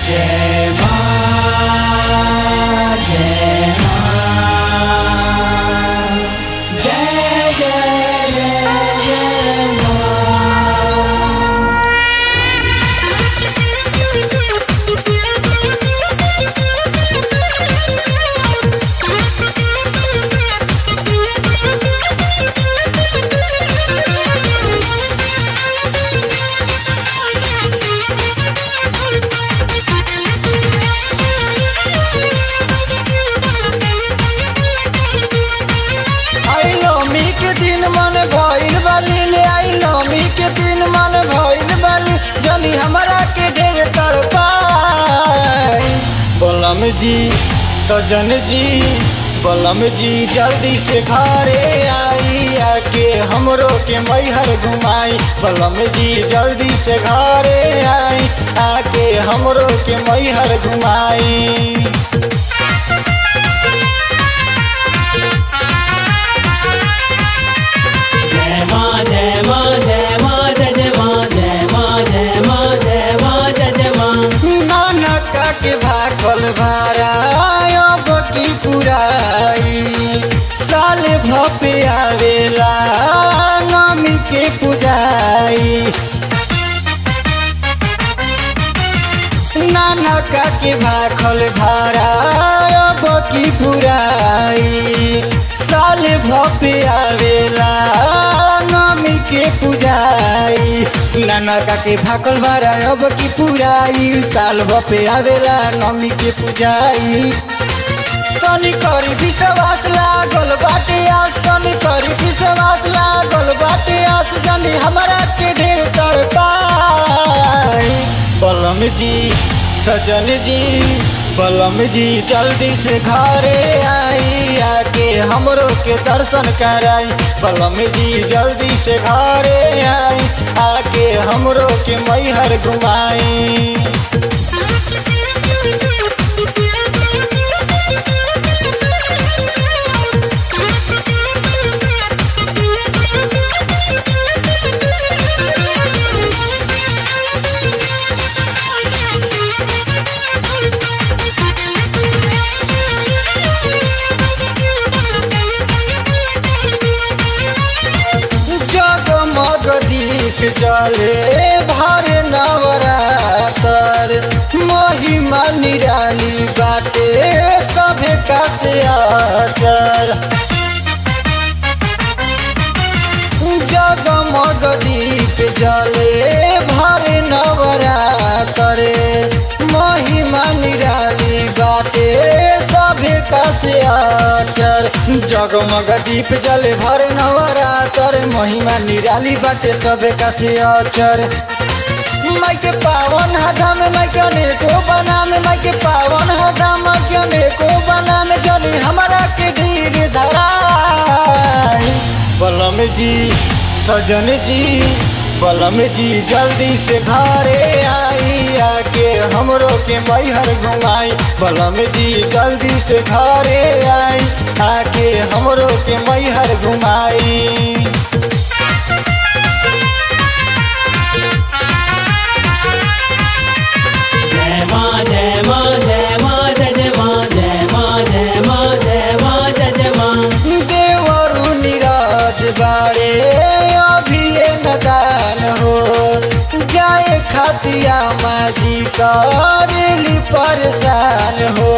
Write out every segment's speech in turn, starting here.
जय मां जय मां जय जय जय जय मां आई नौमी के दिन मन भइल बाली ले आई नौमी के दिन मन भइल बाली जनी हमरा के ढेर तड़पाई बलम जी सजन जी बलम जी जल्दी से घरे आई आके हमरो के मैहर घुमाई बलम जी जल्दी से घरे आई आके हमरो के मैहर घुमाई जय मां जय मां जय मां जय जय मां जय मां जय मां जय मां जय जय मां नानक के भाखल भारायब की पुराई साल भपे आवेला नमी के पुजाई नानक के भाखल भारायब की पुराई साल भपे आवेला नमी के पुजाई नानका के भाकल भारा अब की पुराई साल भपे आवेला नमी के पुजाई तनी करी विश्वास लागल बाटे आस तनी करी विश्वास लागल बाटे आस जनी हमरा के ढेर तड़पाई बलम जी सजन जी बलम जी जल्दी से घरे आई आके हमरो के दर्शन कराई बलम जी जल्दी से घरे आई आके हमरो के मैहर घुमाई जगमग दीप जले भर नवरातर महिमा निराली बाटे सभे का से आचर जगमग दीप जले भर नवरातर महिमा निराली बाटे सभे का से आचर जगमग दीप जले भर नवरातर महिमा निराली बाटे सभे का से आचर माई के पावन हदा में माई के अनेको बना में माई के पावन हदा माई के अनेको बना में जनी हमारा के धीर धराई बलम जी सजन जी बलम जी जल्दी से घरे आई आके हमरो के मैहर घुमाई बलम जी जल्दी से घरे आई आके हमरो के मैहर घुमाई जय मां जय मां जय मां जय जय मां जय मां जय मां जय मां जय जय मां देवरु निराज बारे अभी नदान हो जाए खातिया माजी करेली परेशान हो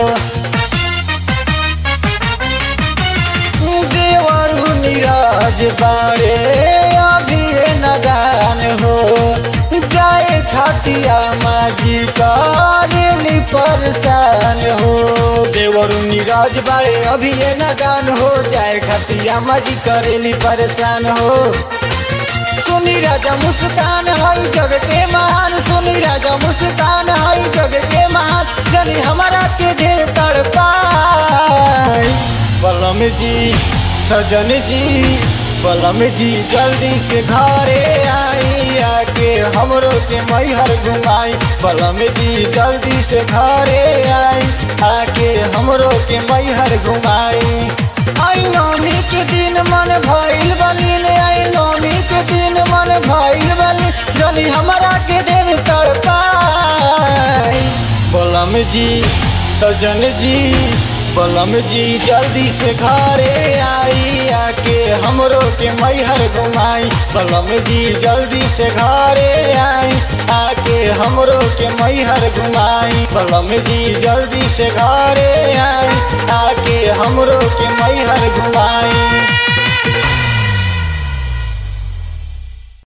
देवरु निराज बारे अभी नदान हो जाए खातिया माजी करेली परेशान हो देवरु निराज बारे अभी नदान हो जाए खातिया माजी करेली परेशान हो सुनी राजा मुस्कान हई जग के महान सुनी राजा मुस्कान हई जग के महान जनी हमारा के ढेर तड़पाई बलम जी सजन जी बलम जी जल्दी से घरे आई आके हमरो के मैहर घुमाई बलम जी जल्दी से घरे आई आके हमरो के मैहर घुमाई आई नौमी के दिन मन भइल बनी ले आई नौमी के दिन मन भइल बनी जनी हमरा के ढेर तड़पाई बलम जी सजन जी बलम जी जल्दी से घरे आई आके हमरो के मैहर घुमाई बलम जी जल्दी से घरे आई आके हमरो के मैहर घुमाई बलम जी जल्दी से घरे आई आके हमरो